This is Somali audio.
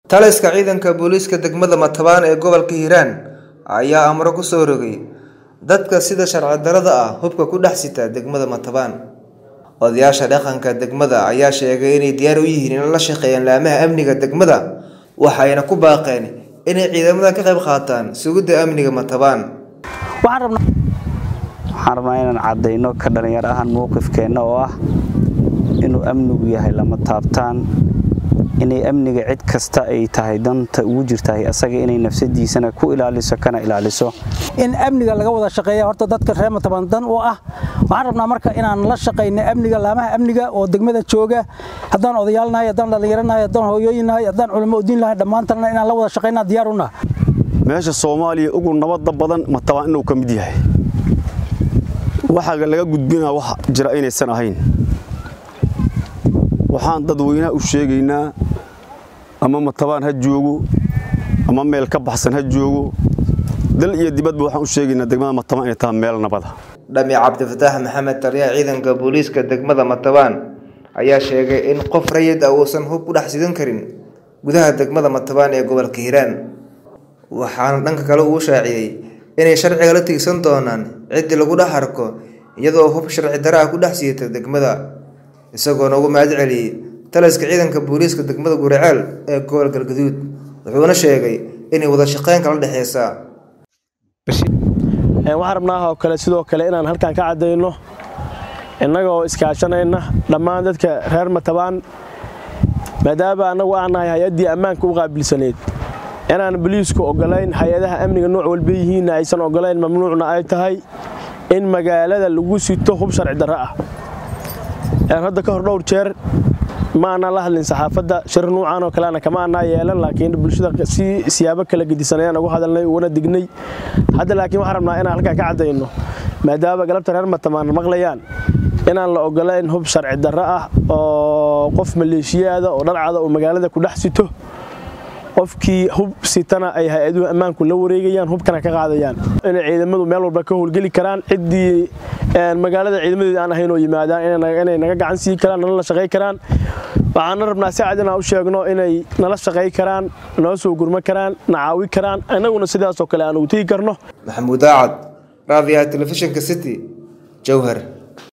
taliska ciidanka booliiska degmada matabaan ee gobolka hiiraan ayaa amro ku soo rogay dadka sida sharci darrada ah hubka ku dhex sita degmada matabaan odayaasha dhaqanka degmada ayaa sheegay inay diyaar u yihiin in la shaqeeyaan laamaha amniga degmada waxayna ku baaqeen inay ciidamada ka qayb qaataan sugidda amniga matabaan waxaan rabnaa inaan caddayno ka dhallinyaro ahaan mowqifkeenna oo ah inuu amnigu yahay lama taabtaan inay amniga cid kasta ay tahay danta ugu jirtahay asaga inay nafsadiisana ku ilaaliso kana ilaaliso in amniga laga wada shaqeeya horta dadka reer matabaan dan u ah waxaan rabnaa marka inaan la shaqayno amniga laamaha amniga oo degmada jooga haddaan odayaal nahay haddaan dhallinyaro nahay haddaan hooyooyin nahay haddaan culimo udiin nahay dhammaantanna inaan la wada shaqaynaa diyaar u naha meesha soomaaliya ugu nabadda badan matabaan inuu ka mid yahay waxaa laga gudbinaa wax jira inaysan ahayn waxaan dadweynaha u sheegaynaa ama matabaan ha joogo ama meel ka baxsan ha joogo dal iyo dibadba waxaan u sheegaynaa degmada matabaan inay tahay meel nabada dhami cabdifataax maxamed taliyaha ciidanka booliiska degmada matabaan ayaa sheegay in qof rayid ah uusan hub ku dhex sidan karin gudaha degmada matabaan ee gobolka hiiraan waxaana dhanka kale uu shaaciyey inay sharciga la tiigsan doonaan ciddii lagu dhex arko iyadoo hub sharci darra ah ku dhex siita degmada isagoona ugu mahad celiyey taliska ciidanka booliiska degmada guriceel ee gobol galgaduud wuxuuna sheegay inay wada shaqeyn kala dhexeysaa waxaan rabnaa oo kale sidoo kale inaan halkan ka caddayno innagoo iskaashanayna dhammaan dadka reer matabaan maadaama annagu aan nahay hay-addii ammaanka u qaabilsaneyd inaan boliisku oggolayn hay-adaha amniga nooc walba yihiinna aysan oggolayn mamnuucna ay tahay in magaalada lagu sito hub sharci darro ah hadda ka hor dhowr jeer ma aanaan la hadlin saxaafadda shir nuucan oo kaleana kama aanaa yeelan laakiin bulshada si siyaabo kala gedisan ayaan ugu hadalnay uguna dignay hadda laakiin waxaan rabnaa inaan halkaa ka caddayno maadaama galabta reer matamaan maqlayaan inaan la ogolayn hub sharci darro ah oo qof maleeshiyaada oo dharcada oo magaalada ku dhex sito qofkii hub sitana ay hay-aduhu ammaanku la wareegayaan hubkana ka qaadayaan inay ciidamadu meel walba ka howlgeli karaan ciddii magaalada ciidamadeeda aan ahayn oo yimaadaan inay naga gacan sii karaan nala shaqay karaan waxaana rabnaa si cad inaan u sheegno inay nala shaqay karaan noo soo gurma karaan na caawi karaan innaguna sidaasoo kale aan ugu tegi karno maxamuud aacad raadiyaha telefishinka city jowhar